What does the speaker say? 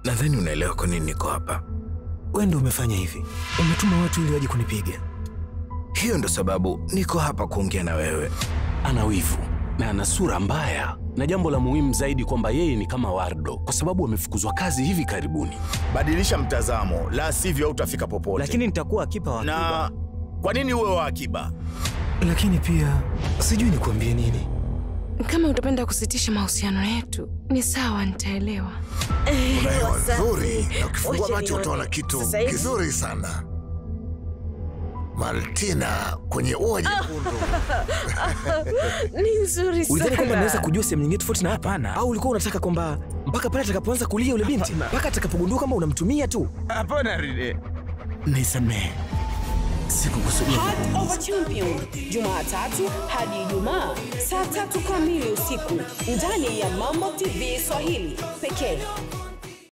Nadhani unaelewa kwa nini niko hapa. Wewe ndio umefanya hivi, umetuma watu ili waje kunipiga. Hiyo ndo sababu niko hapa kuongea na wewe. Ana wivu na ana sura mbaya, na jambo la muhimu zaidi kwamba yeye ni kama Wardo kwa sababu amefukuzwa kazi hivi karibuni. Badilisha mtazamo, la sivyo hautafika popote. Lakini nitakuwa akipa wa akiba. na kwa nini uwe wa akiba? Lakini pia sijui nikuambie nini. Kama utapenda kusitisha mahusiano yetu ni sawa, nitaelewa. Una hewa nzuri na ukifungua Wacha macho nione. utaona kitu Sasa hivi- kizuri sana. Maltina kwenye ua jekundu. Ni nzuri Ulidhani kwamba naweza sana. kujua sehemu nyingine tofauti na hapa? Au ulikuwa unataka kwamba mpaka pale atakapoanza kulia yule binti, mpaka atakapogundua kwamba unamtumia tu? Hapana Ride. Nisamehe, sikukusudia. Heart of a Champion Jumatatu hadi Ijumaa saa tatu kamili usiku ndani ya Mambo TV Swahili pekee.